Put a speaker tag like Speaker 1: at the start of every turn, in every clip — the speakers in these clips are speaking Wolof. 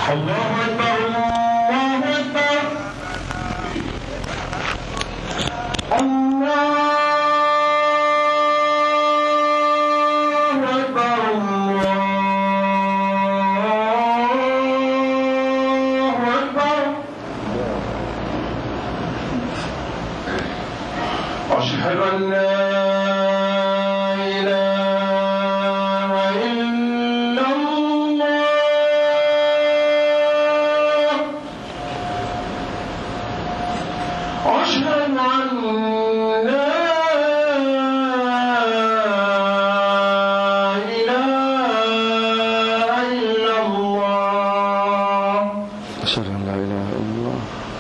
Speaker 1: الله أكبر الله أكبر الله أكبر الله أكبر أشهد أن لا إله إلا الله أشهد أن لا إله إلا الله
Speaker 2: أشهد أن لا إله إلا الله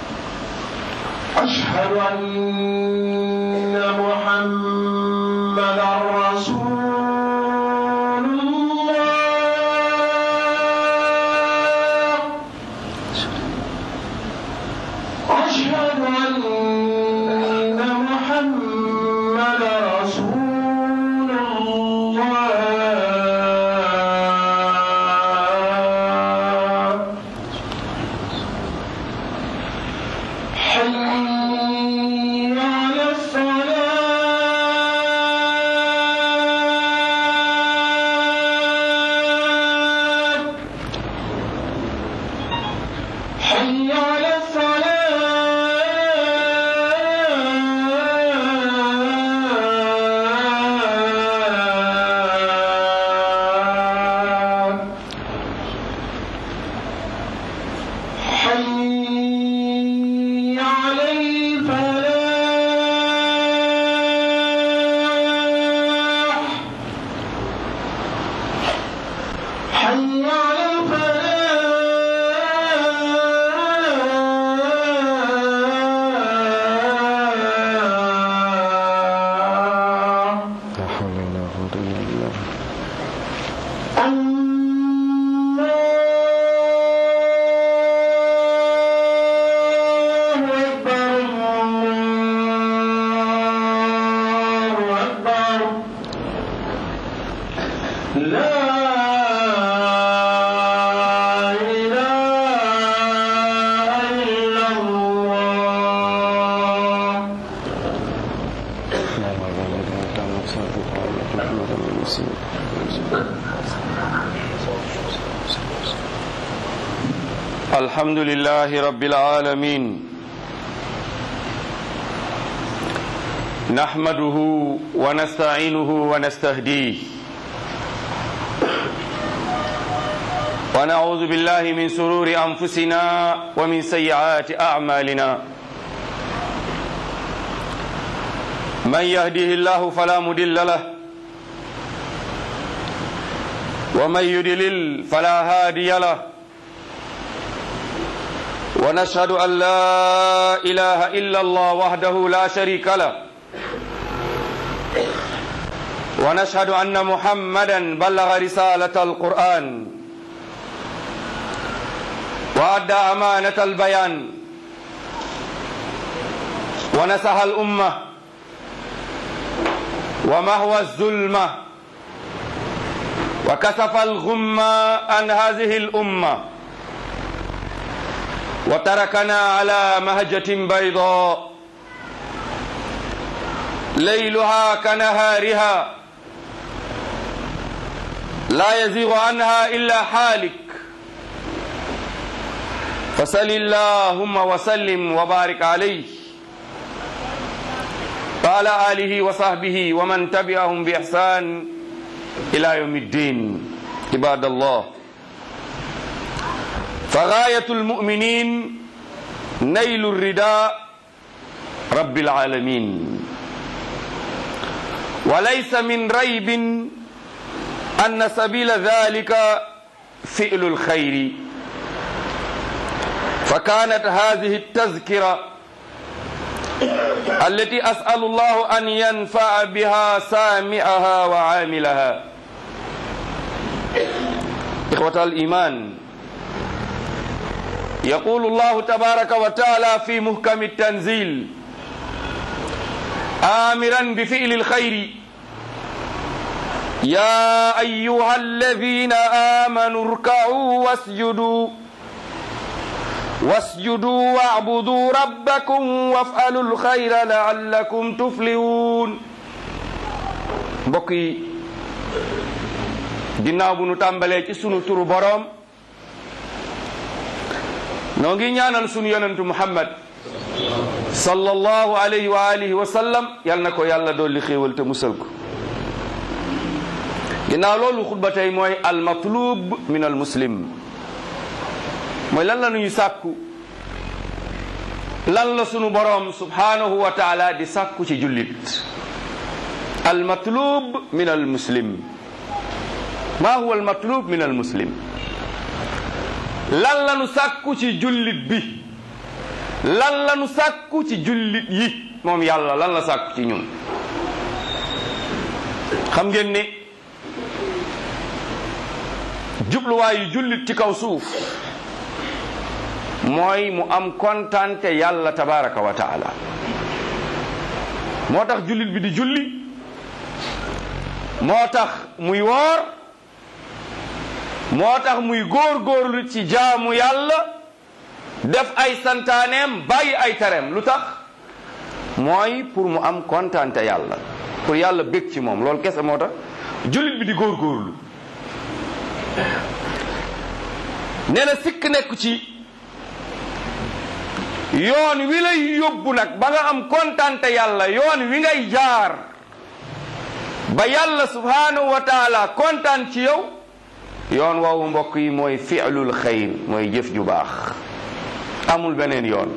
Speaker 1: أشهد أن محمدا رسول الله أشهد أن محمدا رسول الله حي على الصلاة حي على الصلاة حي على الفلاح حي على الفلاح
Speaker 2: لا حول ولا قوة إلا بالله
Speaker 1: الله أكبر الله أكبر لا إله إلا الله
Speaker 2: لا حول ولا قوة إلا محمد رسول الحمد لله رب العالمين نحمده ونستعينه ونستهديه ونعوذ بالله من سرور أنفسنا ومن سيئات أعمالنا من يهده الله فلا مضل له ومن يضلل فلا هادي له ونشهد أن لا إله إلا الله وحده لا شريك له ونشهد أن محمدا بلغ رسالة القرآن وأدى أمانة البيان ونصح الأمة ومهوى الظلمة وكشف الغمة عن هذه الأمة وتركنا على مهجة بيضاء ليلها كنهارها لا يزيغ عنها إلا حالك فصل اللهم وسلم وبارك عليه وعلى آله وصحبه ومن تبعهم بإحسان إلى يوم الدين عباد الله فغاية المؤمنين نيل الرداء رب العالمين وليس من ريب أن سبيل ذلك فعل الخير فكانت هذه التذكرة التي أسأل الله أن ينفع بها سامعها وعاملها إخوة الإيمان يقول الله تبارك وتعالى في محكم التنزيل آمرا بفعل الخير يا أيها الذين آمنوا اركعوا واسجدوا wasjudu wa'budu rabbakum waf'alu alxayra la'allakum tuflihun mbokk yi ginnaaw bu nu tàmbalee ci sunu turu boroom noo ngi ñaanal sunu yonentu muhammad sallallahu alayhi wa alihi wa sallam yal na ko yàlla dolli xéewal te musal ko ginnaaw loolu xutba tey mooy al matlub min al muslim mooy lan la nuy sàkku lan la sunu boroom subhanahu wa taala di sàkku ci jullit al matlub min al muslim ma huwa al matlub min al muslim lan la nu sàkku ci jullit bi lan la nu sàkku ci jullit yi moom yàlla lan la sàkku ci ñun xam ngeen ne jubluwaayu jullit ci kaw suuf mooy mu am kontante yàlla tabaraka wa taala moo tax jullit bi di julli moo tax muy woor moo tax muy góor-góorlu ci jaamu yàlla def ay santaaneem bàyyi ay tareem lu tax mooy pour mu am kontante yàlla pour yàlla bég ci moom loolu kese moo tax jullit bi di góor-góorlu nee na sikk nekk ci yoon wi lay yóbbu nag ba nga am kontante yàlla yoon wi ngay jaar ba yàlla subhanahu wa taala kontaan ci yow yoon woowu mbokk yi mooy fi'lul xayr mooy jëf ju baax amul beneen yoon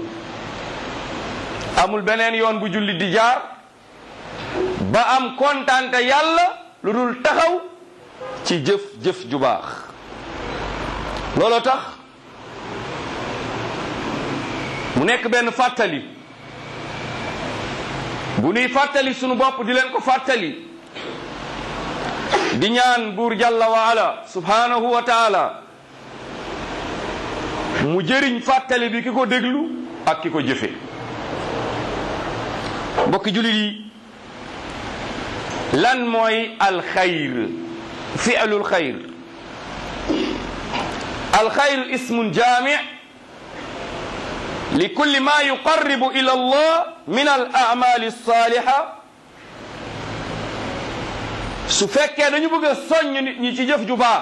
Speaker 2: amul beneen yoon bu jullit di jaar ba am kontante yàlla lu dul taxaw ci jëf jëf ju baax loolu tax mu nekk benn fàttali bu nuy fàttali sunu bopp di leen ko fàttali di ñaan buur jalla wa ala subhanahu wa taala mu jëriñ fàttali bi ki ko déglu ak ki ko jëfe mbokki julit yi lan mooy alxayr fi'lul xayr alxayr ismun jaami li kulli ma yuqarribu ila allah min al a'mali alsaliha su fekkee dañu bëgg a soññ nit ñi ci jëf ju baax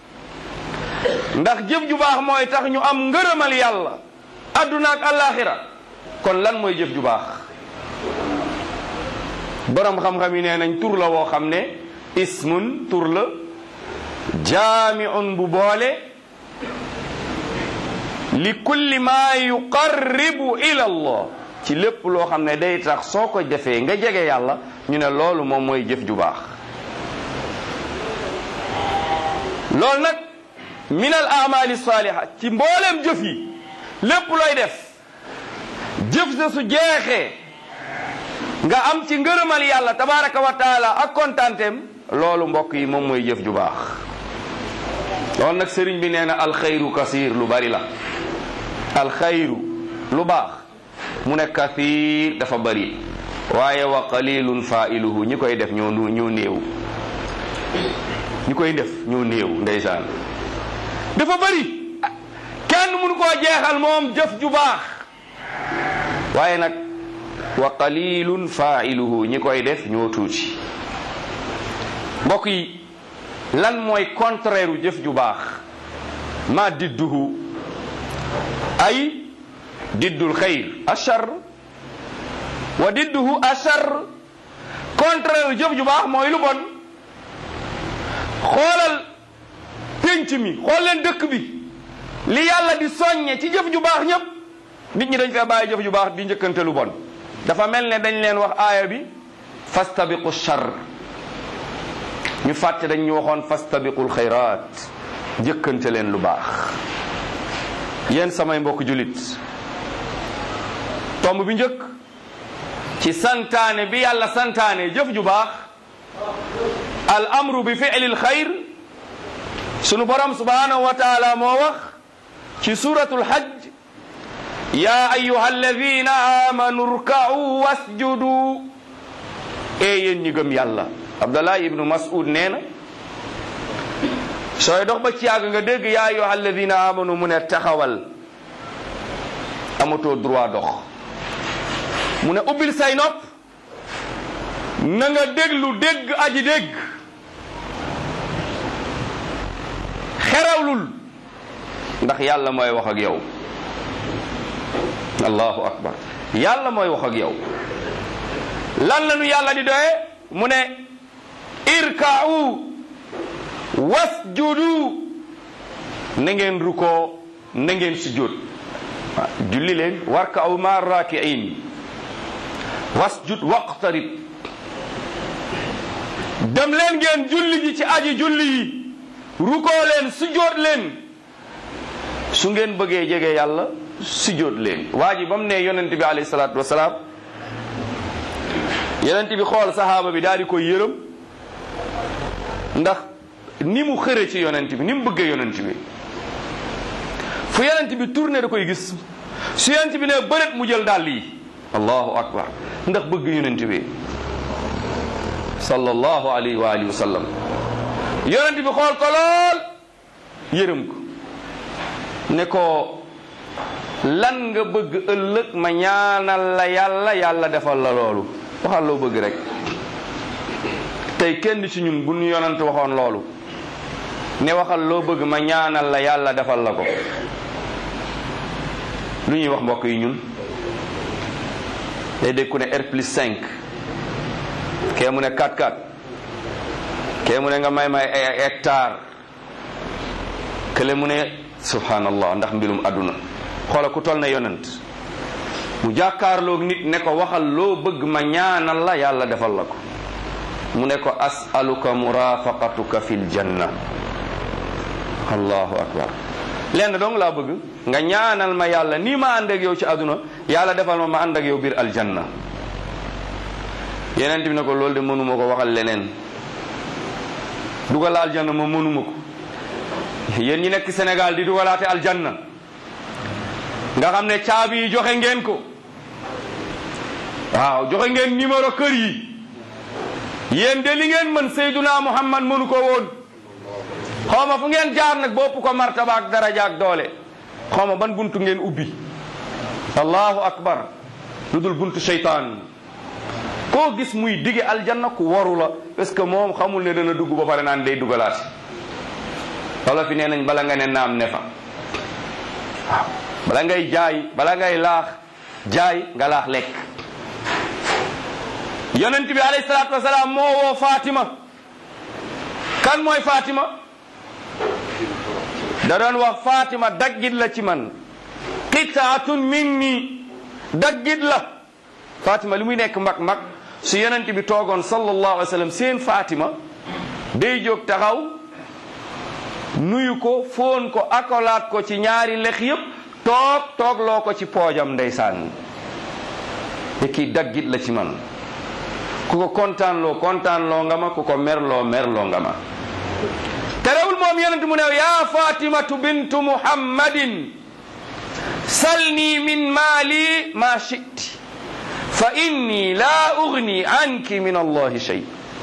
Speaker 2: ndax jëf ju baax mooy tax ñu am ngërëmal yàlla adduna ak alaxira kon lan mooy jëf ju baax borom xam-xam yi nee nañ tur la woo xam ne ismun tur la jaamiun bu boole li kulli ma yuqarribu ila allah ci lépp loo xam ne day tax soo ko defee nga jege yàlla ñu ne loolu moom mooy jëf ju baax loolu nag min al amali saliha ci mbooleem jëf yi lépp looy def jëf sa su jeexee nga am ci ngërëmal yàlla tabaraka wa taala ak kontaanteem loolu mbokk yi moom mooy jëf ju baax loolu nag sëriñ bi nee na alxayru kasir lu bari la alxayru lu baax mu ne kasir dafa bari waaye wa qalilun failuhu ñi koy def ñoo ñoo néew ñi koy def ñoo néew ndeysaan dafa bari kenn mënu koo jeexal moom jëf ju baax waaye nag wa qalilun failuhu ñi koy def ñoo tuuti mbokk yi lan mooy contraire u jëf ju baax ma didduhu ay diddul xayr achar wa didduhu achar contraire u jëf ju baax mooy lu bon xoolal pénc mi xool leen dëkk bi li yàlla di soññe ci jëf ju baax ñépp nit ñi dañ fee bàyyi jëf ju baax di njëkkante lu bon dafa mel ne dañ leen wax aaya bi fastabiqu char ñu fàtte dañ ñu waxoon fastabiqul xayraat njëkkante leen lu baax yéen samay mbokk julit tomb bi njëkk ci santaane bi yàlla santaane jëf ju baax al amru bi fi'lil xayr sunu borom subhanahu wa taala moo wax ci suratul hajj ya ayuha alladina amanu rka'u wasjudu e yéen ñi gëm yàlla abdallah ibnu mas'ud nee na sooy dox ba ci yàgg nga dégg ya ayuha alladina amanu mu ne taxawal amatoo droit dox mu ne ubbil say nopp na nga déglu dégg aji dégg xerawlul ndax yàlla mooy wax ak yow allahu akbar yàlla mooy wax ak yow lan la nu yàlla di doye mu ne irka'u wasjudu na ngeen rukoo na ngeen sujjóot julli leen warka'u ma raki'in wasjud waqtarib dem leen ngeen julli ji ci aji julli yi rukoo leen sujjóot leen su ngeen bëggee jege yàlla sujjóot leen waa ji ba mu ne yonent bi alayhi salaatu wasalaam yonent bi xool sahaaba bi daal di koy yërëm ndax ni mu xëre ci yonent bi ni mu bëggee yonent bi fu yonent bi tourné da koy gis su yonent bi ne bëret mu jël dàll yi allahu akbar ndax bëgg yonent bi sallallahu alayhi wa alihi wa sallam yonent bi xool ko lool yërëm ko ne ko lan nga bëgg ëllëg ma ñaanal la yàlla yàlla defal la loolu waxal loo bëgg rek tey kenn ci ñun bu ñu yonent waxoon loolu ne waxal loo bëgg ma ñaanal la yàlla defal la ko lu ñuy wax mbokk yi ñun day dégg ku ne R plus 5 kee mu ne 4-4 kee mu ne nga may may ay hectare kële mu ne subhanallah ndax mbirum àdduna xoola ku toll na yonent mu jàkkaarloog nit ne ko waxal loo bëgg ma ñaanal la yàlla defal la ko mu ne ko asaluka murafaqatuka fil janna allahu akbar lenn dong laa bëgg nga ñaanal ma yàlla nii ma ànd ak yow ci àdduna yàlla defal ma ma ànd ak yow biir aljanna yeneen bi ne ko loolu de mënuma ko waxal leneen dugal aljanna ma mënuma ko yéen ñi nekk Sénégal di dugalaate aljanna nga xam ne caabi yi joxe ngeen ko waaw joxe ngeen numéro kër yi yéen de li ngeen mën Seyduna Muhammad mënu ko woon xawma fu ngeen jaar nag bopp ko martaba ak daraja ak doole xawma ban buntu ngeen ubbi allahu akbar lu dul buntu seytaan koo gis muy dige aljanna ku waru la parce que moom xamul ne dana dugg ba pare naan day dugalaate wala fi nee nañ bala nga ne naam ne fa waaw bala ngay jaay bala ngay laax jaay nga laax lekk yonent bi alayhi salaatu wasalaam moo woo Fatima kan mooy Fatima da doon wax Fatima daggit la ci man qitaatun minni daggit la Fatima li muy nekk mag mag su yonent bi toogoon sallallahu alayhi wa sallam seen Fatima day jóg taxaw nuyu ko foon ko akolaat ko ci ñaari lex yépp toog toog loo ko ci poojam ndeysaan te kii daggit la ci man ku ko kontaan loo kontaan loo nga ma ku ko merloo merloo nga ma terewul moom yonent mu ne yaa fatimatu bintu muhammadin salni min maali ma shiti fa inni la ugni anki min allahi shay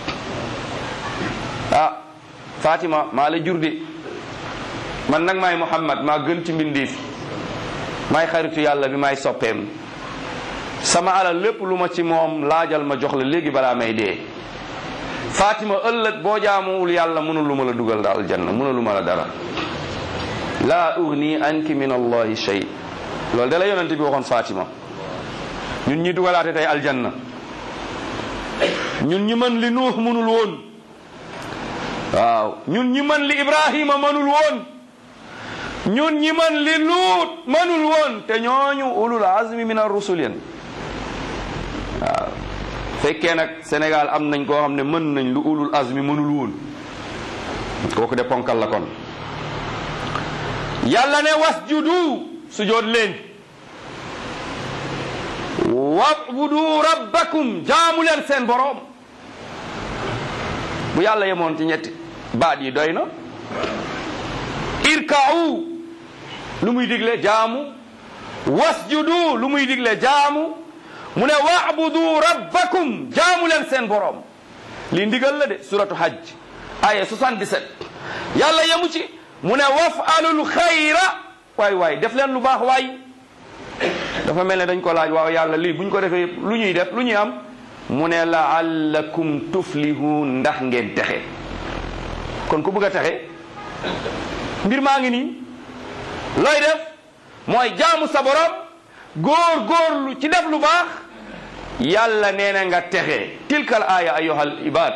Speaker 2: ah fatima maa la jur de man nag maay muhammad maa gën ci mbindeef maay xaritu yàlla bi maay soppeem sama alal lépp lu ma ci moom laajal ma jox la léegi balaa may dee fatima ëllëg boo jaamuwul yàlla mënul lu ma la dugal daal aljanna mënul lu ma la dara laa ugni anki min allahi shay loolu da la yonente bi waxoon fatima ñun ñi dugalaate tey aljanna ñun ñi mën li nuux mënul woon waaw ñun ñi mën li ibrahima mënul woon ñun ñi mën li luut mënul woon te ñooñu ulul azmi min ar-rusul yen waaw fekkee nag Sénégal am nañ koo xam ne mën nañ lu ulul azmi mënul woon kooku de ponkal la kon yàlla ne wasjudu sujood leen wabudu rabbakum jaamu leen seen boroom bu yàlla yemoon ci ñetti baat yi doy na irka'u lu muy digle jaamu wasjudu lu muy digle jaamu mu ne wa'budu rabbakum jaamu leen seen borom lii ndigal la de suratu hajj aya 77 yàlla yemu ci mu ne waf'alul xayra waay waay def leen lu baax waay dafa mel ne dañ ko laaj waaw yàlla lii buñ ko defee yëpp lu ñuy def lu ñuy am mu ne laallakum tuflihun ndax ngeen texe kon ku bëgg a texe mbir maa ngi nii looy def mooy jaamu sa borom góor góorlu ci def lu baax yàlla nee na nga texe tilkal aya ayuha al ibad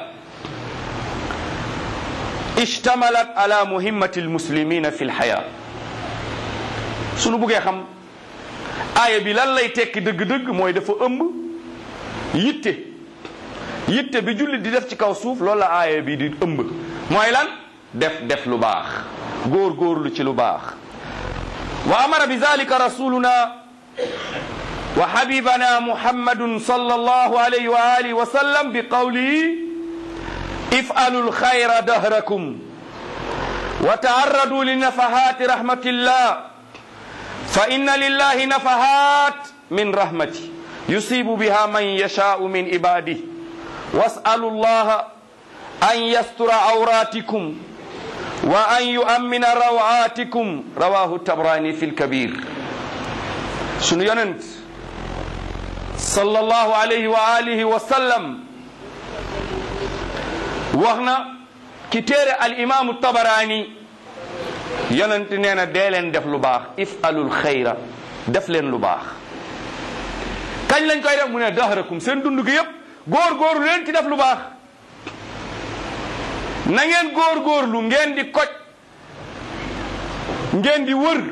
Speaker 2: ishtamalat ala muhimmati almuslimina fi lxaya sunu buggee xam aaya bi lan lay tekki dëgg-dëgg mooy dafa ëmb yitte yitte bi jullit di def ci kaw suuf loolu la aaya bi di ëmb mooy lan def def lu baax góor góorlu ci lu baax wa amara bi zalika rasuluna wa habibana muhammadun sallallahu alayhi wa alihi wa sallam bi qawlihi if'alu alkhayra dahrakum wa ta'arradu li nafahati rahmatillah fa inna lillahi nafahat min rahmati yusibu biha man yasha'u min ibadihi was'alu allaha an yastura awratikum wa an yu'ammina rawatikum rawahu tabrani fi lkabir sunu yonent sallallahu alayhi wa alihi wa sallam wax na ki téere al imaamu tabarani yonent nee na dee leen def lu baax ifalul xayra def leen lu baax kañ lañ koy def mu ne dahrakum seen dund gi yépp góor góorlu leen ci def lu baax na ngeen góor góorlu ngeen di koj ngeen di wër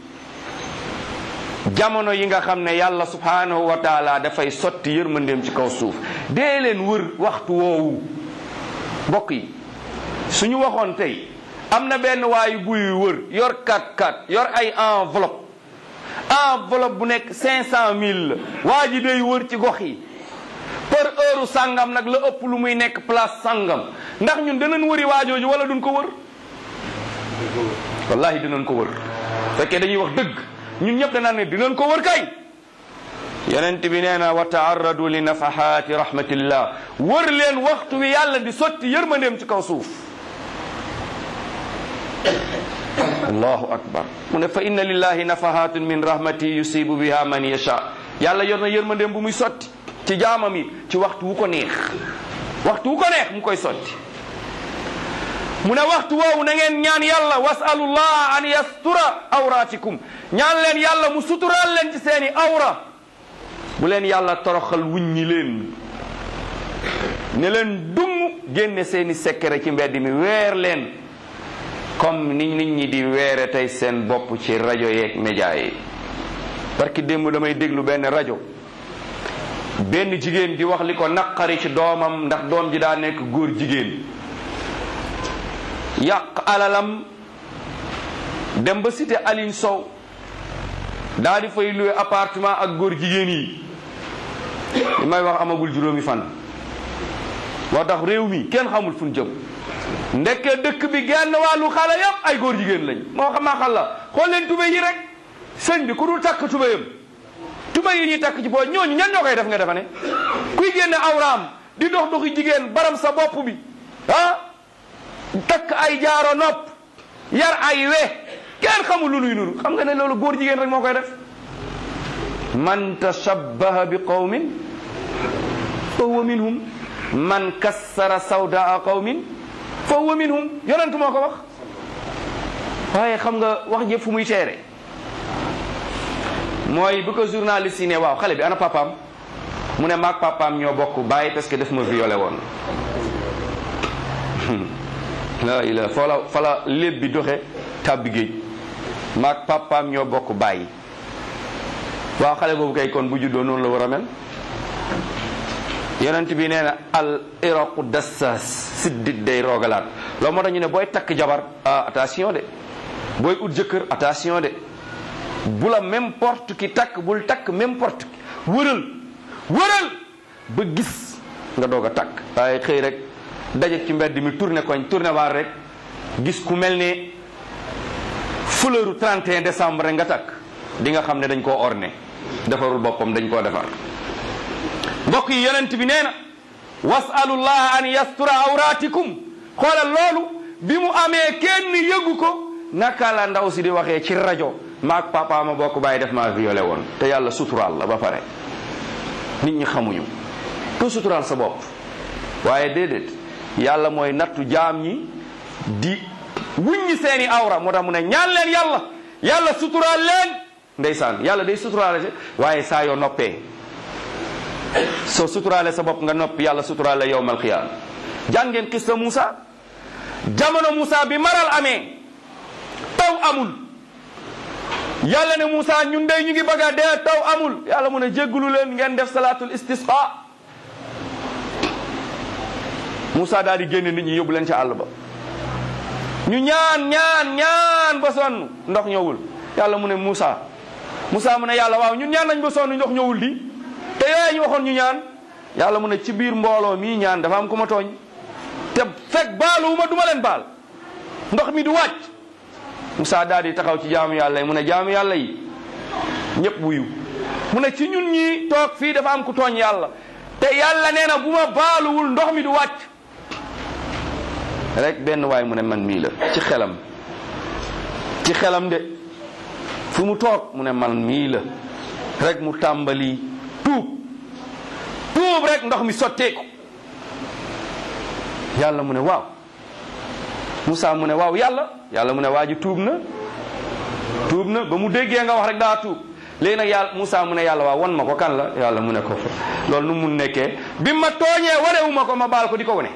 Speaker 2: jamono yi nga xam ne yàlla subhanahu wa taala dafay sotti yërmandeem ci kaw suuf dee leen wër waxtu woowu mbokk yi suñu waxoon tey am na benn waayu buy wër yor kat kat yor ay enveloppe enveloppe bu nekk cinq cent mille la waa ji day wër ci gox yi par heure sàngam nag la ëpp lu muy nekk place sàngam ndax ñun danañ wëri waajooju wala duñ ko wër wallahi dinañ ko wër fekkee dañuy wax dëgg ñun ñëpp danaan ne dinañ ko wër kay yonent bi nee na wa taarradu li nafahaati rahmatillah wër leen waxtu wi yàlla di sotti yërmandeem ci kaw suuf allahu akbar mu ne fa inna lillahi nafahatun min rahmati yusibu biha man yasha yàlla yor na yërmandeem bu muy sotti ci jaamam yi ci waxtu wu ko neex waxtu wu ko neex mu koy sotti mu ne waxtu woowu na ngeen ñaan yàlla wasalullah an yastura awratikum ñaan leen yàlla mu suturaal leen ci seeni awra bu leen yàlla toroxal wuññi leen ne leen dumm génne seeni secret ci mbedd mi weer leen comme ni nit ñi di weere tey seen bopp ci rajo yeeg média yi parce que démb damay déglu benn rajo benn jigéen di wax li ko naqari ci doomam ndax doom ji daa nekk góor jigéen yàq alalam dem ba cité Aline Sow daa di fay loué appartement ak góor jigéen yi li may wax amagul juróomi fan moo tax réew mi kenn xamul fu ñu jëm ndekkee dëkk bi genn wàllu xale yëpp ay góor jigéen lañ moo xam maa xal la xool leen tubé yi rek sëñ bi ku dul takk tubéyam tubé yi ñuy takk ci boo ñooñu ñan ñoo koy def nga defa ne kuy génne awraam di dox doxi jigéen baram sa bopp bi ah takk ay jaaro nopp yar ay we kenn xamul lu nuy nuru xam nga ne loolu góor jigéen rek moo koy def man tashabbaha bi qawmin fa huwa minhum man kassara sawdaa qawmin fa huwa minhum yonent moo ko wax waaye xam nga wax jëpp fu muy teere mooy bu ko journaliste yi ne waaw xale bi ana papaam mu ne maag papaam ñoo bokk bàyyi parce que daf ma violé woon la ila fa la fa la léeb bi doxe tàbbi géej maag papaam ñoo bokk bàyyi waaw xale boobu kay kon bu juddoo noonu la war a mel yonent bi nee na al iraqu dassas siddit day roogalaat loolu moo tax ñu ne booy takk jabar ah attention de booy ut jëkkër attention de bu la n'importe qui takk bul takk n'importe qui wëral wëral ba gis nga doog a takk waaye xëy rek daje ci mbedd mi tourné koñ tourné waar rek gis ku mel ne fleuru 31 décembre rek nga takk di nga xam ne dañ koo orné defarul boppam dañ koo defar mbokk yi yonent bi nee na wasalullah an yastura awratikum xoolal loolu bi mu amee kenn yëgu ko naka la ndaw si di waxee ci rajo maag papa ma bokk bàyyi def maa violé woon te yàlla suturaal la ba pare nit ñi xamuñu ko suturaal sa bopp waaye déedéet yàlla mooy nattu jaam ñi di wuññi seeni awra moo tax mu ne ñaan leen yàlla yàlla suturaal leen ndeysaan yàlla day suturaale si waaye saa yoo noppee soo suturaale sa bopp nga noppi yàlla suturaale yowmal qiyaama jàngeen xista Moussa jamono Moussa bi maral amee taw amul yàlla ne Moussa ñun dey ñu ngi bëgg a dee taw amul yàlla mu ne jéggulu leen ngeen def salaatul istisqa Moussa daal di génne nit ñi yóbbu leen ca àll ba ñu ñaan ñaan ñaan ba sonn ndox ñëwul yàlla mu ne Moussa Moussa mu ne yàlla waaw ñun ñaan nañ ba sonn ndox ñëwul di te yooyu ñu waxoon ñu ñaan yàlla mu ne ci biir mbooloo mii ñaan dafa am ku ma tooñ te fekk baalu ma du ma leen baal ndox mi du wàcc Moussa daal di taxaw ci jaamu yàlla yi mu ne jaamu yàlla yi ñëpp wuyu mu ne ci ñun ñi toog fii dafa am ku tooñ yàlla te yàlla nee na bu ma baaluwul ndox mi du wàcc rek benn waay mu ne man mii la ci xelam ci xelam de fu mu toog mu ne man mii la rek mu tàmbali tuub tuub rek ndox mi sotteeku yàlla mu ne waaw Moussa mu ne waaw yàlla yàlla mu ne waa ji tuub na tuub na ba mu déggee nga wax rek daa tuub léegi nag yàlla Moussa mu ne yàlla waaw wan ma ko kan la yàlla mu ne ko loolu nu mun nekkee bi ma tooñee wanewu ma ko ma baal ko di ko wane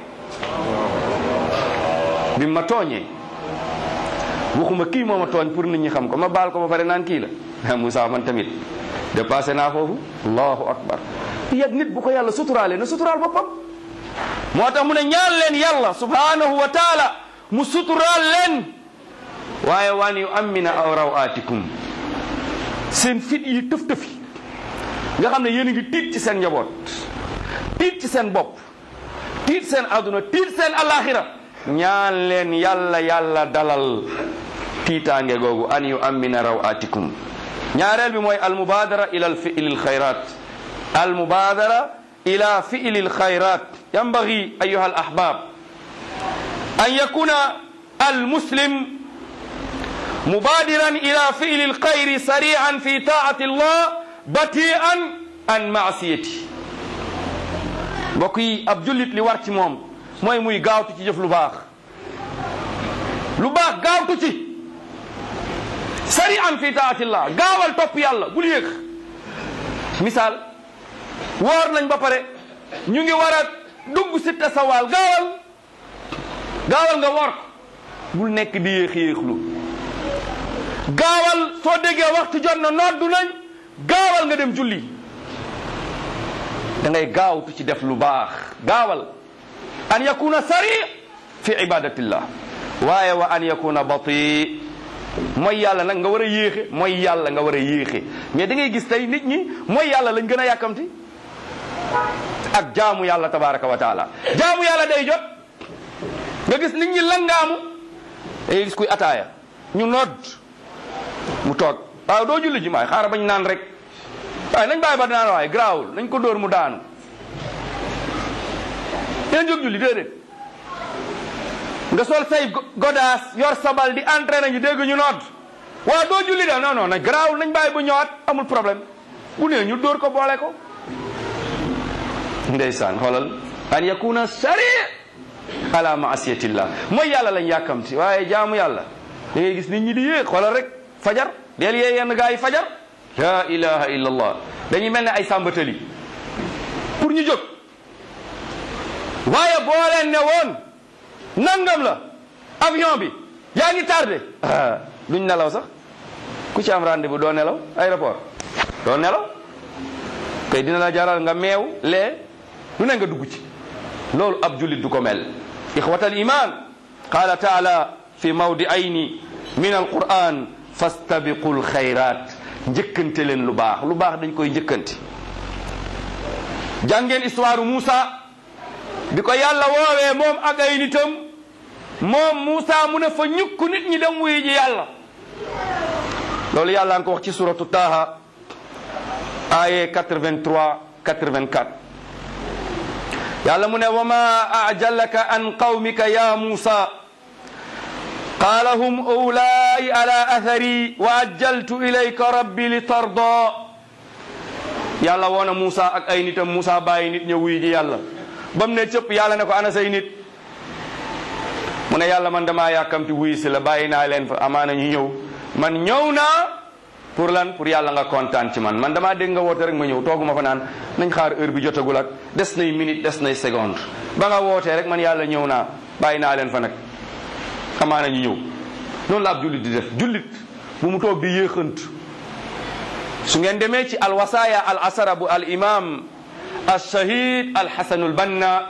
Speaker 2: bi ma tooñee waxuma kii moo ma tooñ pour nit ñi xam ko ma baal ko ba pare naan kii la Moussa man tamit dépassé naa foofu allahu akbar yet nit bu ko yàlla suturaale na suturaal boppam moo tax mu ne ñaan leen yàlla subhanahu wa taala mu suturaal leen waaye waan yu amina aw rawaatikum seen fit yi tëf tëfi nga xam ne yéen a ngi tiit ci seen njaboot tiit ci seen bopp tiit seen aduna tiit seen alaxira ñaan leen yàlla yàlla dalal tiitaange googu an yu amina rawaatikum ñaareel bi mooy almubadara ila alfiili alxayrat almubadara ila fiili alxayrat yanbagi ayuha alahbab an yakuna almuslim mubadiran ila fiili alxayri sarian fi taati allah batian an maasiyati mbokk yi ab jullit li war ci moom mooy muy gaawtu ci jëf lu baax lu baax gaawtu ci sari an fi taatillah gaawal topp yàlla bul yéex misaal woor nañ ba pare ñu ngi war a dugg si tasawaal gaawal gaawal nga woor bul nekk di yéex yéexlu gaawal soo déggee waxtu jot na noddu nañ gaawal nga dem julli da ngay gaawtu ci def lu baax gaawal an yakuna sari fi ibadatillah waaye wa an yakuna bati mooy yàlla nag nga war a yéexe mooy yàlla nga war a yéexe mais da ngay gis tey nit ñi mooy yàlla lañ gën a yàkkamti ak jaamu yàlla tabaraka wa taala jaamu yàlla day jot nga gis nit ñi langaamu da ngay gis kuy ataaya ñu nodd mu toog waaw doo julli ji maay xaaral bañ naan rek waaye nañ bàyyi ba naan waaye garaawul nañ ko dóor mu daanu yéen jóg julli déedéet nga sol say godaas yor sabal di entraîné ñu dégg ñu nodd waaw doo julli de non non nañ garaawul nañ bàyyi bu ñëwaat amul problème bu nee ñu dóor ko boole ko ndeysaan xoolal an yakuna sari ala maasiyatillah mooy yàlla lañ yàkkamti waaye jaamu yàlla da ngay gis nit ñi di yéeg xoolal rek fajar del yee yenn gaa yi fajar la ilaha illa allah dañuy mel ne ay sàmbatali pour ñu jóg waaye boo leen ne woon nangam la avion bi yaa ngi tardé ah duñ nelaw sax ku ci am rendez-vous doo nelaw aéroport doo nelaw kay dina la jaral nga meew lee lu ne nga dugg ci loolu ab jullit du ko mel ixwat al iman qala taala fi mawdiayni min alquran fastabiqu lxayrat njëkkante leen lu baax lu baax dañ koy njëkkante jàngeen histoire Moussa bi ko yàlla woowee moom ak ay nitam moom Moussa mu ne fa ñukk nit ñi dem wuy ji yàlla loolu yàlla nga ko wax ci suratu Taha aye 83 84 yàlla mu ne wa ma ajalaka an qawmika ya Moussa qaala hum ulaai ala athari wa ajjaltu ilayka rabbi li tarda yàlla woona Moussa ak ay nitam Moussa bàyyi nit ñëw wuy ji yàlla ba mu ne cëpp yàlla ne ko ana say nit mu ne yàlla man damaa yàkkamti wuy si la bàyyi naa leen fa amaana ñu ñëw man ñëw naa pour lan pour yàlla nga kontaan ci man man damaa dégg nga woote rek ma ñëw tooguma fa naan nañ xaar heure bi jotagul ak des nay minute des nay seconde ba nga wootee rek man yàlla ñëw naa bàyyi naa leen fa nag amaana ñu ñëw noonu la ab jullit di def jullit bu mu toog di yéexant su ngeen demee ci alwasaaya al asara bu al imam al shahid al hasanul banna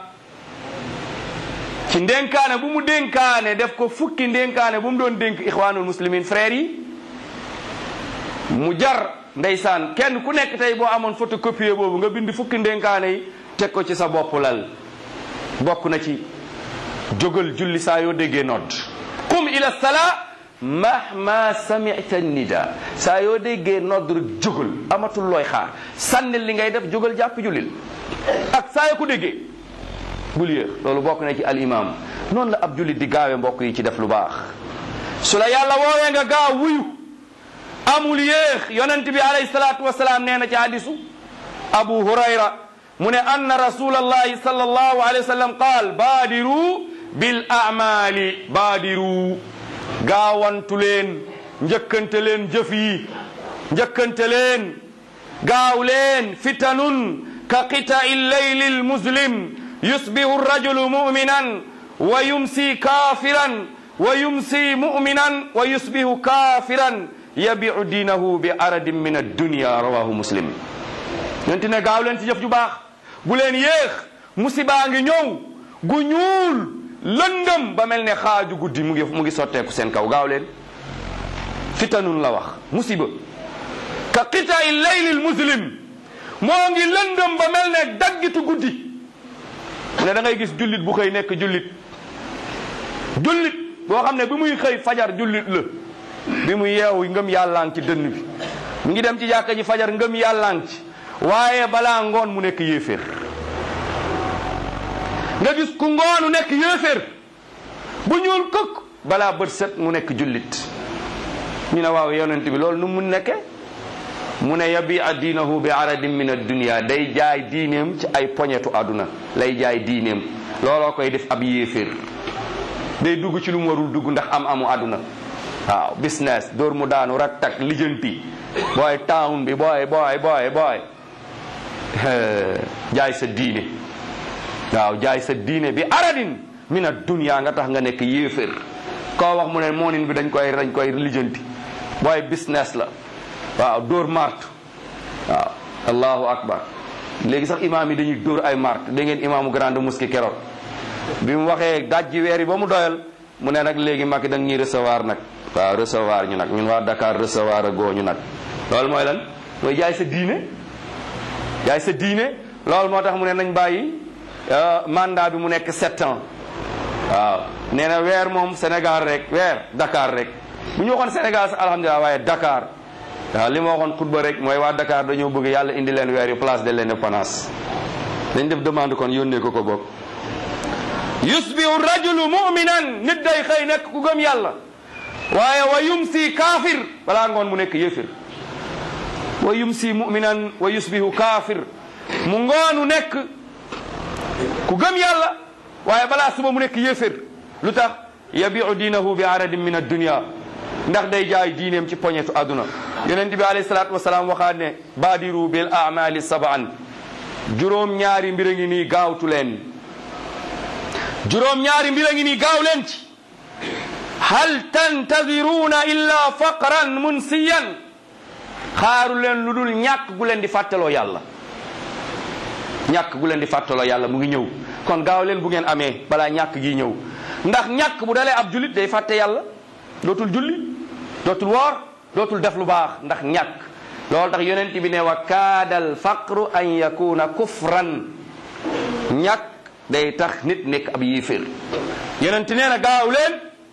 Speaker 2: ci ndénkaane bu mu dénkaane def ko fukki ndénkaane bu mu doon dénk ixwaanul muslimin frères yi mu jar ndeysaan kenn ku nekk tey boo amoon photocopie boobu nga bind fukki ndénkaane yi teg ko ci sa bopp lal bokk na ci jógal julli saa yoo déggee nodd qum ila salaa mahma samita nida saa yoo déggee nodd rek jógal amatul looy xaar sànnil li ngay def jógal jàpp jullil ak saa yoo ko déggee bul yéex loolu bokk na ci al imam noonu la ab jullit di gaawe mbokk yi ci def lu baax su la yàlla woowee nga gaaw wuyu amul yéex yonent bi alayhi salaatu wasalaam nee na ci hadisu abu hurayra mu ne anna rasulallahi sallallahu alayhi wa sallam qaal baadiru bil amali baadiru gaawantu leen njëkkante leen jëf yi njëkkante leen gaaw leen fitanun ka qita'i llayli lmuslim yusbihu rajulu muminan wa yumsi kafiran wa yumsi muminan wa yusbihu kafiran yabiu diinahu bi aradin min addunia rawahu muslim yonti ne gaaw leen ci jëf ju baax bu leen yéex musibaa ngi ñëw gu ñuul lëndëm ba mel ne xaaju guddi mu ngi mu ngi sotteeku seen kaw gaaw leen fitanun la wax musiba ka qita'i laylil muslim moo ngi lëndëm ba mel ne daggitu guddi mu ne da ngay gis jullit bu xëy nekk jullit jullit boo xam ne bi muy xëy fajar jullit la bi mu yeewu ngëm yàllaan ci dënn bi mu ngi dem ci jàkka ji fajar ngëm yàllaan ci waaye balaa ngoon mu nekk yéeféer nga gis ku ngoonu nekk yéeféer bu ñuul këkk balaa bët set mu nekk jullit ñu ne waaw yonent bi loolu nu mu nekke mu ne yabi a diinahu bi aradin min addunia day jaay diineem ci ay poñetu àdduna lay jaay diineem looloo koy def ab yéeféer day dugg ci lu mu warul dugg ndax am amu àdduna waaw business dóor mu daanu rak tak lijjanti booy town bi booy booy booy booy jaay sa diine waaw jaay sa diine bi aradin min addunia nga tax nga nekk yéeféer koo wax mu ne moonin bi dañ koy dañ koy lijjanti booy business la waaw dóor mart waaw allahu akbar léegi sax imaam yi dañuy dóor ay mart da ngeen imaamu grande mosquée keroog bi mu waxee dajji weer yi ba mu doyal mu ne nag léegi Macky da nga ñuy recevoir nag waaw recevoir ñu nag ñun waa Dakar recevoir a goo ñu nag loolu mooy lan mooy jaay sa diine jaay sa diine loolu moo tax mu ne nañ bàyyi mandat bi mu nekk sept ans waaw nee na weer moom Sénégal rek weer Dakar rek bu ñu waxoon Sénégal sax alhamdulilah waaye Dakar waaw li ma waxoon xutba rek mooy waa Dakar dañoo bëgg yàlla indi leen weer yu place de l'indépendance dañ def demande kon yónnee ko ko bokk yusbihu rajulu muminan nit day xëy nekk ku gëm yàlla waaye wa yumsi kaafir balaa ngoon mu nekk yéefir wa yumsi muminan wa yusbihu kaafir mu ngoonu nekk ku gëm yàlla waaye balaa suba mu nekk yéefir lu tax yabiu diinahu bi aradin min addunia ndax day jaay diineem ci poñetu àdduna yonent bi alayhi salaatu wasalaam waxaat ne baadiru bil amali sabaan juróom ñaari mbir a ngi nii gaawtu leen juróom ñaari mbir a ngi nii gaaw leen ci hal tantadiruuna illa faqran munsiyan xaaru leen lu dul ñàkk gu leen di fàttaloo yàlla ñàkk gu leen di fàttaloo yàlla mu ngi ñëw kon gaaw leen bu ngeen amee balaa ñàkk gi ñëw ndax ñàkk bu dalee ab julit day fàtte yàlla dootul julli dootul woor dootul def lu baax ndax ñàkk loolu tax yonent bi ne wa kaadal faqru an yakuna kufran ñàkk day tax nit nekk ab yéeféer yonent nee na gaaw leen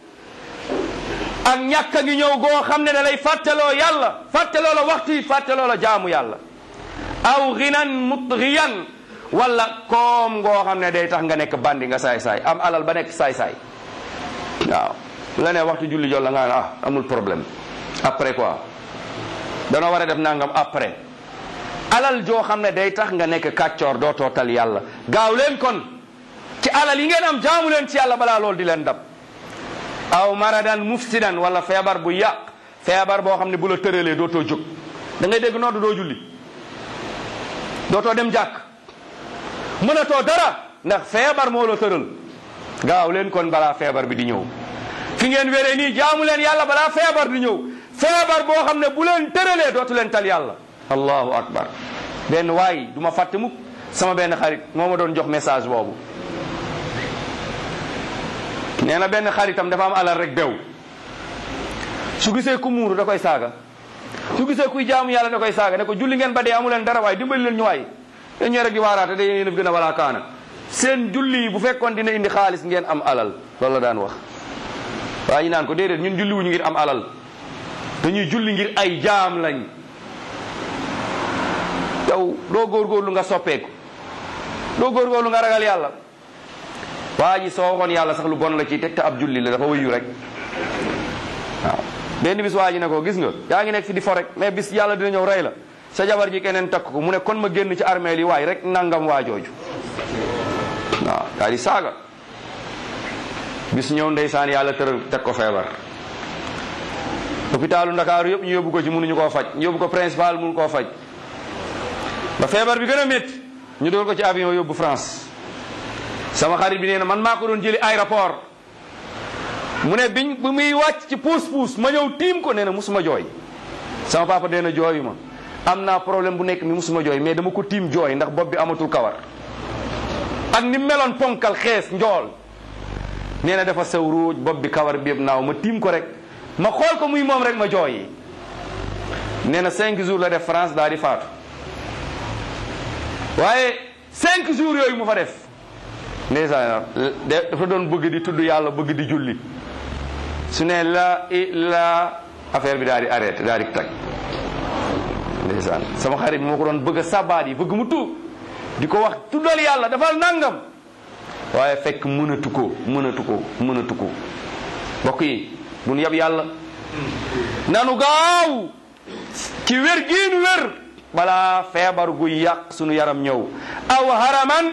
Speaker 2: ak ñàkk a ngi ñëw goo xam ne da lay fàttaloo yàlla fàttaloo la waxtu yi fàttaloo la jaamu yàlla aw ginan mutgiyan wala koom goo xam ne day tax nga nekk bandi nga saay-saay am alal ba nekk saay-saay waaw bu la nee waxtu julli jot la nga ne ah amul problème après quoi danoo war a def nangam après alal joo xam ne day tax nga nekk kàccoor doo tootal yàlla gaaw leen kon ci alal yi ngeen am jaamu leen ci yàlla balaa loolu di leen dab aw maradan mufsidan wala feebar bu yàq feebar boo xam ne bu la tëralee dootoo jóg da ngay dégg nodd doo julli dootoo dem jàkk mënatoo dara ndax feebar moo la tëral gaaw leen kon balaa feebar bi di ñëw fi ngeen wéree nii jaamu leen yàlla balaa feebar di ñëw feebar boo xam ne bu leen tëralee dootu leen tal yàlla allahu akbar benn waay du ma fàtte mukk sama benn xarit moo ma doon jox message boobu nee na benn xaritam dafa am alal rek bew su gisee ku muuru da koy saaga su gisee kuy jaamu yàlla da koy saaga ne ko julli ngeen ba dee amu leen dara waay dimbali leen ñu waay yéen ñoo rek di waaraate da yéen a gën a walaa kaana seen julli yi bu fekkoon dina indi xaalis ngeen am alal loolu la daan wax waaye ñu naan ko déedéet ñun julli wuñu ngir am alal dañuy julli ngir ay jaam lañ yow doo góorgóorlu nga soppeeku doo góorgóorlu nga ragal yàlla waa ji soo waxoon yàlla sax lu bon la ci teg te ab julli la dafa wëyu rek waaw benn bis waa ji ne ko gis nga yaa ngi nekk fi di fo rek mais bis yàlla dina ñëw rey la sa jabar ji keneen takk ko mu ne kon ma génn ci armée li waay rek nangam waa jooju waaw daal di saaga bis ñëw ndeysaan yàlla tëral teg ko feebar hôpitalu ndakaaru yëpp ñu yóbbu ko ci mënuñu koo faj ñu yóbbu ko principal mënu koo faj ba feebar bi gën a métti ñu dool ko ci avion yóbbu France sama xarit bi nee na man maa ko doon jëli aéroport mu ne biñ bu muy wàcc ci puus puus ma ñëw tiim ko nee na musuma jooy sama papa nee na jooyu ma am naa problème bu nekk mi musuma jooy mais dama ko tiim jooy ndax bopp bi amatul kawar ak ni meloon ponkal xees njool nee na dafa sew ruuj bopp bi kawar bi yëpp naaw ma tiim ko rek ma xool ko muy moom rek ma jooyi nee na cinq jours la def France daal di faatu waaye cinq jours yooyu mu fa def ndeysaan dafa doon bëgg di tudd yàlla bëgg di julli su ne la i la affaire bi daal di arrêté daal di tag ndeysaan sama xarit bi moo ko doon bëgg a sabaat yi bëgg mu tuub di ko wax tuddal yàlla dafal nangam waaye fekk mënatu ko mënatu ko mënatu ko mbokk yi mun yab yàlla nanu gaaw ci wér giinu wér balaa feebar gu yàq sunu yaram ñëw aw haraman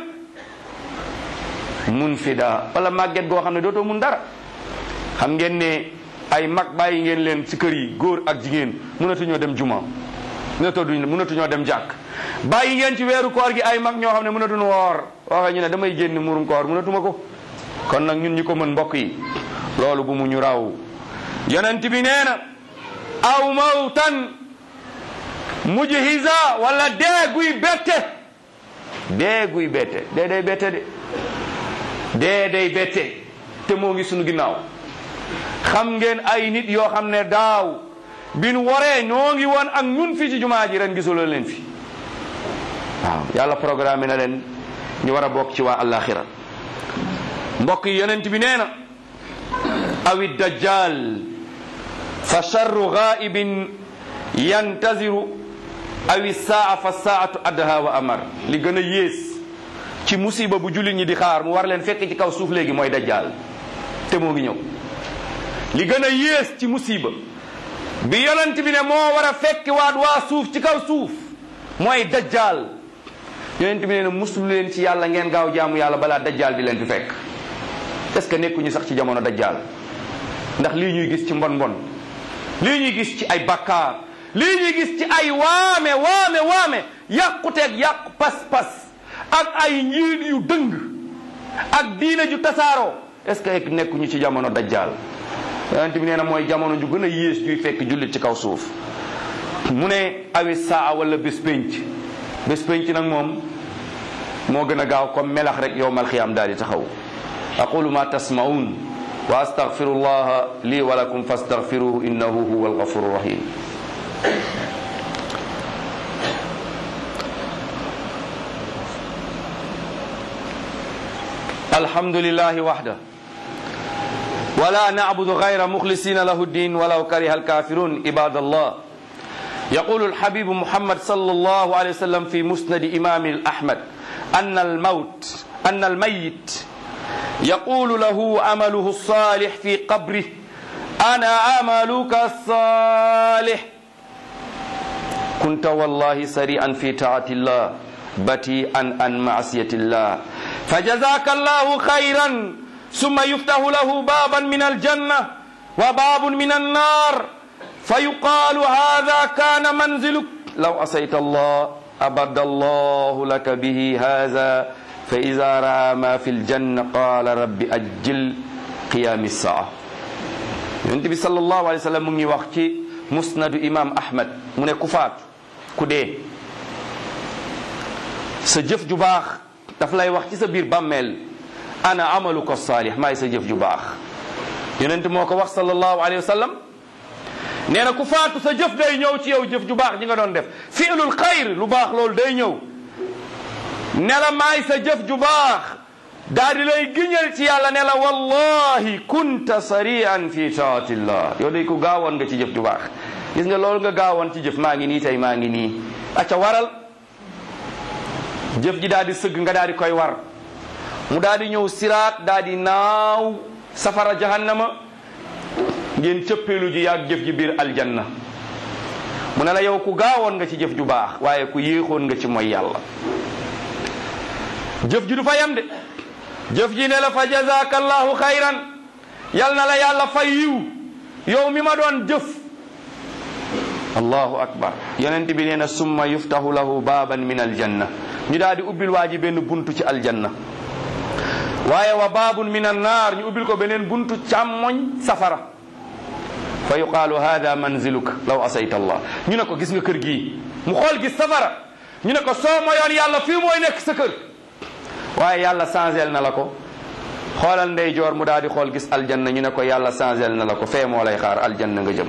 Speaker 2: mun fida wala màgget goo xam ne dootoo mun dara xam ngeen ne ay mag bàyyi ngeen leen ci kër yi góor ak jigéen mënatuñoo dem juma mënatoo duñ mënatuñoo dem jàkk bàyyi ngeen ci weeru koor gi ay mag ñoo xam ne mënatuñu woor waxe ñu ne damay génn murum koor mënatuma ko kon nag ñun ñi ko mën mbokk yi loolu bu mu ñu raw yonent bi nee na aw mawtan mujhiza wala dee guy bette dee guy bette dee day bette de dee day bette te moo ngi sunu ginnaaw xam ngeen ay nit yoo xam ne daaw bin waree ñoo ngi woon ak ñun fii ci jumaa ji ren gisuloo leen fi waaw yàlla programme na leen ñu war a bokk ci waa alaxira mbokk yi yonent bi nee na awi dajjal fa charru gaibin yantaziru awi saa fa saatu adha wa amar li gën a yées ci musiba bu jullit ñi di xaar mu war leen fekk ci kaw suuf léegi mooy dajjal te moo ngi ñëw li gën a yées ci musiba bi yonent bi ne moo war a fekk waat waa suuf ci kaw suuf mooy dajjal yonent bi ne ne muslu leen ci yàlla ngeen gaaw jaamu yàlla balaa dajjal di leen fi fekk est-ce que nekkuñu sax ci jamono dajjal ndax lii ñuy gis ci mbon mbon lii ñuy gis ci ay bakkaar lii ñuy gis ci ay waame waame waame yàquteeg yàqu pas-pas ak ay njiit yu dëng ak diine ju tasaaroo est-ce que nekkuñu ci jamono dajjal yonent bi nee na mooy jamono ju gën a yées juy fekk jullit ci kaw suuf mu ne awi saa wala bés pénc bés pénc nag moom moo gën a gaaw comme melax rek yowmal xiyaam daal di taxaw aqulu ma tasmaun wa astaghfiru llaha lii wa lakum fastaghfiruhu innahu huwa alghafuru rahim الحمد لله وحده ولا نعبد غير مخلصين له الدين ولو كره الكافرون عباد الله يقول الحبيب محمد صلى الله عليه وسلم في مسند إمام الأحمد أن الموت أن الميت يقول له عمله الصالح في قبره ana amaluka salih kunta wallahi sari'an fi taatillah bati'an an ma'siyatillah fajazaka allahu khayran summa yuftahu lahu baban min aljanna wa babun min annar fayuqalu hadha kana manziluk law asayta allah abada allahu laka bihi hadha fa ida raa ma fi ljanna qala rabbi ajjil qiyami saa yonent bi sallallahu alayhi wa sallam mu ngi wax ci musnadu imam ahmad mu ne ku faatu ku dee sa jëf ju baax daf lay wax ci sa biir bàmmeel ana amalu ko saalih maay sa jëf ju baax yonent moo ko wax sallallahu alayhi wa sallam nee na ku faatu sa jëf day ñëw ci yow jëf ju baax ji nga doon def fi'lul xayr lu baax loolu day ñëw ne la maay sa jëf ju baax daal di lay giñal ci yàlla ne la wallahi kunta sari'an fi taatillah yow day ko gaawoon nga ci jëf ju baax gis nga loolu nga gaawoon ci jëf maa ngi nii tey maa ngi nii acca waral jëf ji daal di sëgg nga daal di koy war mu daal di ñëw siraat daal di naaw safara jahannama ngeen cëppeelu ji yaag jëf ji biir aljanna mu ne la yow ku gaawoon nga ci jëf ju baax waaye ku yéexoon nga ci mooy yàlla jëf ji du fa yam de jëf ji ne la fa jazaka allahu xayran yal na la yàlla fay yiw yow mi ma doon jëf allahu akbar yonent bi nee na summa yuftahu lahu baaban min aljanna ñu daal di ubbil waa ji benn buntu ci aljanna waaye wa baabun min annaar ñu ubbil ko beneen buntu càmmoñ safara fa yuqaalu hada manziluk law asayta allah ñu ne ko gis nga kër gii mu xool gis safara ñu ne ko soo moyoon yàlla fii mooy nekk sa kër waaye yàlla changel na la ko xoolal ndeyjoor mu daal di xool gis aljanna ñu ne ko yàlla changel na la ko fee moo lay xaar aljanna nga jëm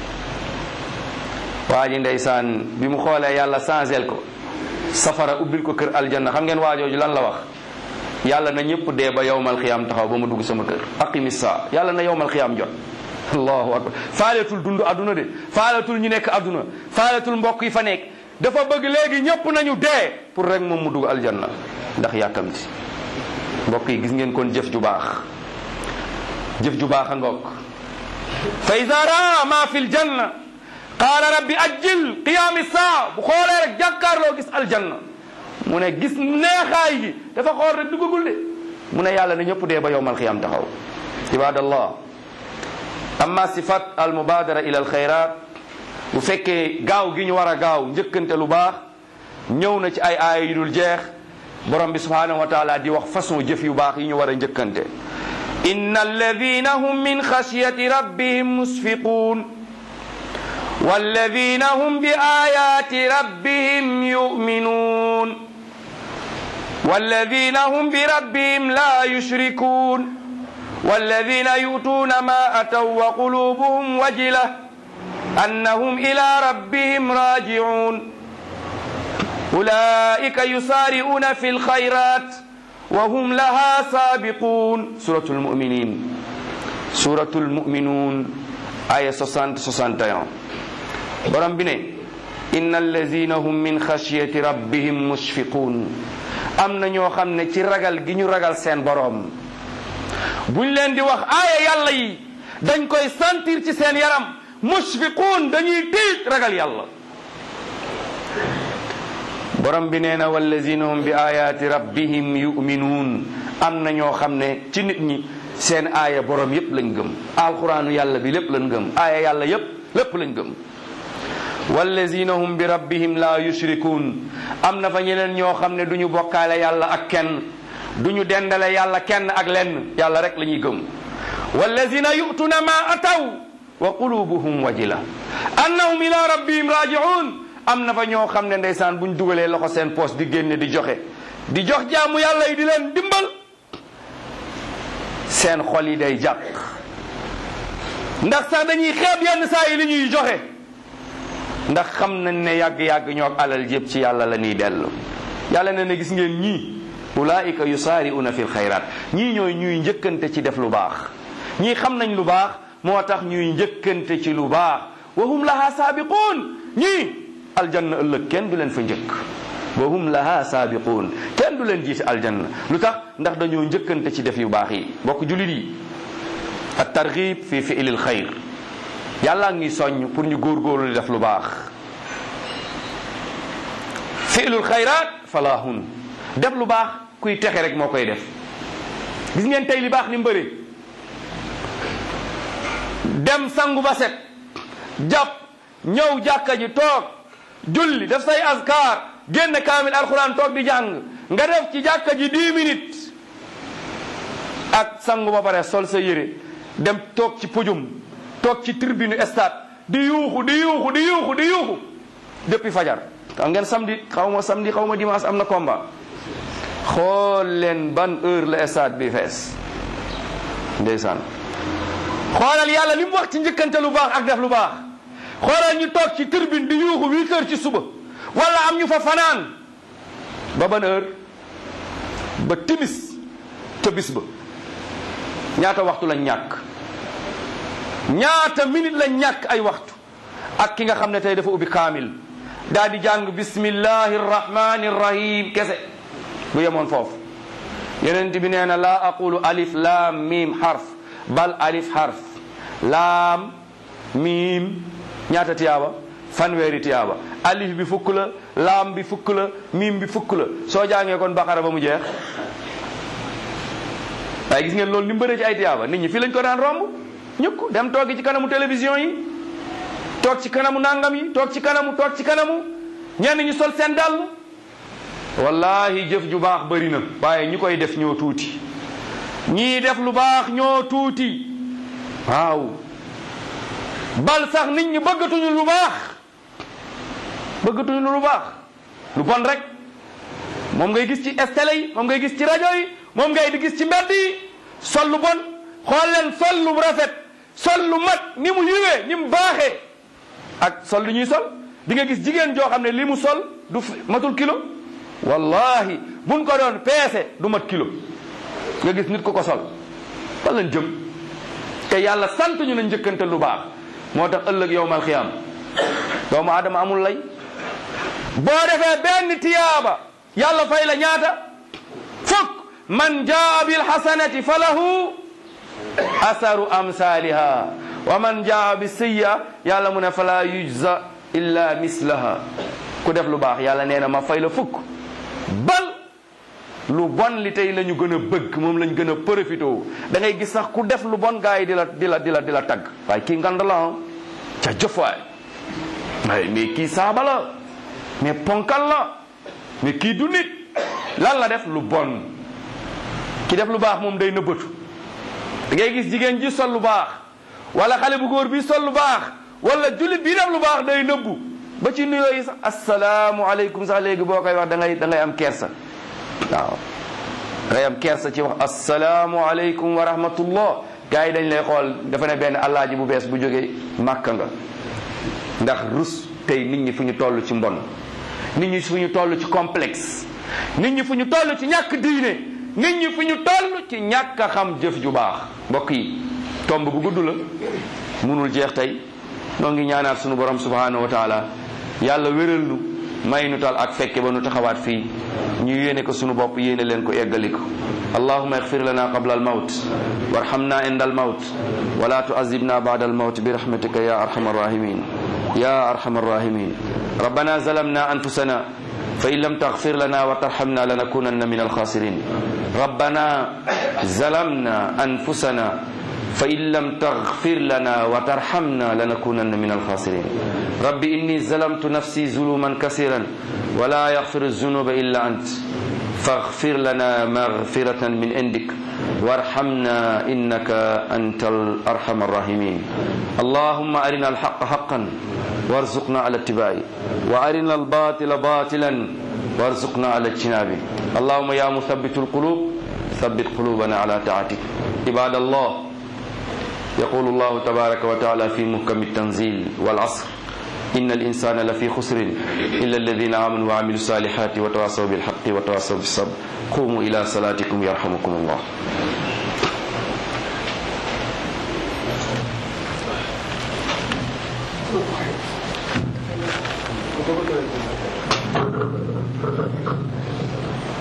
Speaker 2: waa ji ndeysaan bi mu xoolee yàlla changel ko safara ubbil ko kër aljanna xam ngeen waajooju lan la wax yàlla na ñëpp dee ba yowmal xiyaam taxaw ba ma dugg sama kër aqimi saa yàlla na yowmal xiyaam jot allahu akbar faaletul dund adduna de faaletul ñu nekk adduna faaletul mbokk yi fa nekk dafa bëgg léegi ñëpp nañu dee pour rek moom mu dugg aljanna ndax yàkkamti mbokk yi gis ngeen kon jëf ju baax jëf ju baax a ngoog fa ida raa ma fi ljanna qaala rabbi ajjil qiyaami saa bu xoolee rek jàkkaarloo gis aljanna mu ne gis neexaay gi dafa xool rek duggagul de mu ne yàlla na ñëpp dee ba yowmal qiyaam taxaw ibadallah amma sifat al mubadara ila al xayrat bu fekkee gaaw gi ñu war a gaaw njëkkante lu baax ñëw na ci ay aaya yu dul jeex borom bi subhanahu wa taala di wax façon jëf yu baax yi ñu war a njëkkante inna alladina hum min xashyati rabbihim musfiqun walladina hum bi ayati rabbihim yuminun walladina hum bi rabbihim la yushrikun walladina yu'tuna ma ataw wa qulubuhum wajila annahum ila rabbihim raji'un أولئك يسارعون في الخيرات وهم لها سابقون سورة المؤمنين سورة المؤمنون آية 60 61 borom bi ne إن الذين هم من خشية ربهم مشفقون am na ñoo xam ne ci ragal gi ñu ragal seen borom buñ leen di wax aaya yàlla yi dañ koy sentir ci seen yaram mushfiquun dañuy tiit ragal yàlla borom bi nee na wallazina hum bi ayaati rabbihim yuminuun am na ñoo xam ne ci nit ñi seen aaya borom yépp lañ gëm alquraanu yàlla bi lépp lañ gëm aaya yàlla yépp lépp lañ gëm wallazina hum bi rabbihim la yushrikuun am na fa ñeneen ñoo xam ne du ñu bokkaale yàlla ak kenn du ñu dendale yàlla kenn ak lenn yàlla rek la ñuy gëm wallazina yu'tuna ma ataw wa qulubuhum wajila annahum ila rabbihim raji'un am na fa ñoo xam ne ndeysaan buñ dugalee loxo seen poos di génne di joxe di jox jaamu yàlla yi di leen dimbal seen xol yi day jàpp ndax sax dañuy xeeb yenn saa yi li ñuy joxe ndax xam nañ ne yàgg-yàgg ñoo alal yëpp ci yàlla la ñuy dellu yàlla ne ne gis ngeen ñii ulaika yusaari'una fil xayraat ñii ñooy ñuy njëkkante ci def lu baax ñii xam nañ lu baax moo tax ñuy njëkkante ci lu baax wa hum laha saabiquun ñii aljanna ëllëg kenn du leen fa njëkk wa hum laha saabiquun kenn du leen jiite aljanna lu tax ndax dañoo njëkkante ci def yu baax yi bokk julit yi at targhib fi fi'lil xayr yàlla ngi soññ pour ñu góorgóorlu di def lu baax fi'lul xayraat falahun def lu baax kuy texe rek moo koy def gis ngeen tey li baax ni mbëri dem sangu ba set jàpp ñëw jàkka ji toog julli def say askar génn kaamil alquran toog di jàng nga def ci jàkka ji dix minutes ak sangu ba pare sol sa yére dem toog ci pujum toog ci tribune stade di yuuxu di yuuxu di yuuxu di yuuxu depuis fajar xam ngeen samedi xaw ma samedi xaw ma dimanche am na combat xool leen ban heure la stade bi fees ndeysaan xoolal yàlla li mu wax ci njëkkante lu baax ak def lu baax xoolal ñu toog ci tribune di yuuxu huit heures ci suba wala am ñu fa fanaan ba ban heure ba timis ca bis ba ñaata waxtu lañ ñàkk ñaata minute lañ ñàkk ay waxtu ak ki nga xam ne tey dafa ubbi kaamil daal di jàng bismillahi rrahmani rrahim kese bu yemoon foofu yonent bi nee na laa aqulu alif laam miim xarf bal alif xarf laam miim ñaata tiyaaba fanweeri tiyaaba alif bi fukk la laam bi fukk la miim bi fukk la soo jàngee kon baqara ba mu jeex waaye gis ngeen loolu ni mu bëree ci ay tiyaaba nit ñi fii lañ ko daan romb ñëpp dem toogi ci kanamu télévision yi toog ci kanamu nangam yi toog ci kanamu toog ci kanamu ñenn ñi sol seen dàll wallahi jëf ju baax bëri na waaye ñi koy def ñoo tuuti ñii def lu baax ñoo tuuti waaw bal sax nit ñi bëggatuñu lu baax bëggatuñu lu baax lu bon rek moom ngay gis ci télé yi moom ngay gis ci rajo yi moom ngay di gis ci mbedd yi sol lu bon xool leen sol lu rafet sol lu mat ni mu yiwee ni mu baaxee ak sol lu ñuy sol di nga gis jigéen joo xam ne li mu sol du matul kilo wallahi buñ ko doon peese du mat kilo nga gis nit ko ko sol fan lañ jëm te yàlla sant ñu na njëkkante lu baax moo tax ëllëg yowmal xiyaam doomu aadama amul lay boo defee benn tiyaaba yàlla fay la ñaata fukk man jaa bil hasanati falahu asaru amsaliha wa man jaa bi sayya yàlla mu ne fala yujza illa mislaha ku def lu baax yàlla nee na ma fay la fukk bal lu bon li tey la ñu gën a bëgg moom lañ gën a profité da ngay gis sax ku def lu bon gars yi di la di la di la di la tagg waaye kii ngand la ca jëfaay waaye mais kii saaba la mais ponkal la mais kii du nit lan la def lu bon ki def lu baax moom day nëbbatu da ngay gis jigéen ji sol lu baax wala xale bu góor bi sol lu baax wala jullit bi def lu baax day nëbbu ba ci nuyoo yi sax asalaamu aleykum sax léegi boo koy wax da ngay da ngay am kersa waaw da ngay am kersa ci wax asalaamu aleykum wa rahmatullah gars yi dañ lay xool dafa ne benn allaaji bu bees bu jógee màkka nga ndax rus tey nit ñi fu ñu toll ci mbon nit ñi fu ñu toll ci complexe nit ñi fu ñu toll ci ñàkk diine nit ñi fu ñu toll ci ñàkk a xam jëf ju baax mbokk yi tomb bu gudd la munul jeex tey noo ngi ñaanaat sunu borom subhanahu wa taala yàlla wéral nu may nu tal ak fekke ba nu taxawaat fii ñu yéene ko sunu bopp yéene leen ko eggali ko allahuma igfir lana qabla almawt warhamna inda almawt wala tuazibna bada almawt birahmatika ya arhamar rahimin ya arhamar rahimin ربنا ظلمنا أنفسنا فإن لم تغفر لنا وترحمنا لنكونن من الخاسرين ربنا ظلمنا أنفسنا فإن لم تغفر لنا وترحمنا لنكونن من الخاسرين رب إني ظلمت نفسي ظلوما كثيرا ولا يغفر الذنوب إلا أنت فاغفر لنا مغفرة من عندك وارحمنا إنك أنت الأرحم الراحمين اللهم أرنا الحق حقا وارزقنا على اتباعه وأرنا الباطل باطلا وارزقنا على اجتنابه اللهم يا مثبت القلوب ثبت قلوبنا على طاعتك عباد الله يقول الله تبارك وتعالى في محكم التنزيل والعصر إن الإنسان لفي خسر إلا الذين آمنوا وعملوا الصالحات وتواصوا بالحق وتواصوا بالصبر قوموا إلى صلاتكم يرحمكم الله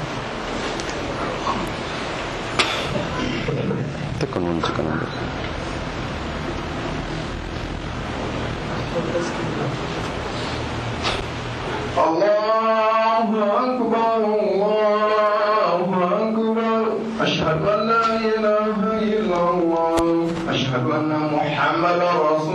Speaker 2: tekkal moom ci kanam
Speaker 3: الله أكبر الله أكبر أشهد أن لا إله إلا الله أشهد أن محمدا رسول